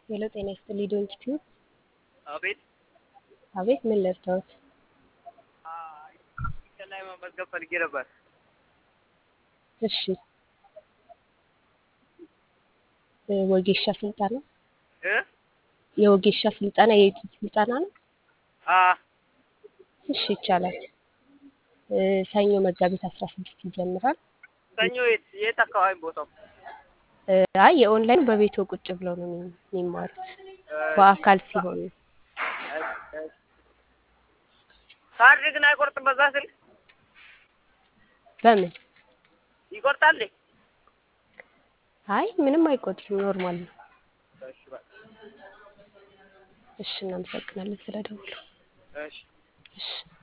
ሄሎ ጤና ይስጥልኝ ዶንት ቲዩብ። አቤት አቤት ምን ልርዳዎት? እንትን ላይ መመዝገብ ፈልጌ ነበር። እሺ እ ወጌሻ ስልጠና እ የወጌሻ ስልጠና የዩቲዩብ ስልጠና ነው። አ እሺ ይቻላል። እ ሰኞ መጋቢት አስራ ስድስት ይጀምራል። ሰኞ የት የት አካባቢ ቦታው? እ አይ የኦንላይን በቤቶ ቁጭ ብለው ነው የሚ- የሚማሩት በአካል ሲሆን ነው። ካርድ ግን አይቆርጥም። በዛ ስልክ በምን ይቆርጣል። አይ ምንም አይቆጥርም፣ ኖርማል ነው። እሺ በቃ እሺ እናመሰግናለን ስለደውሉ። እሺ እሺ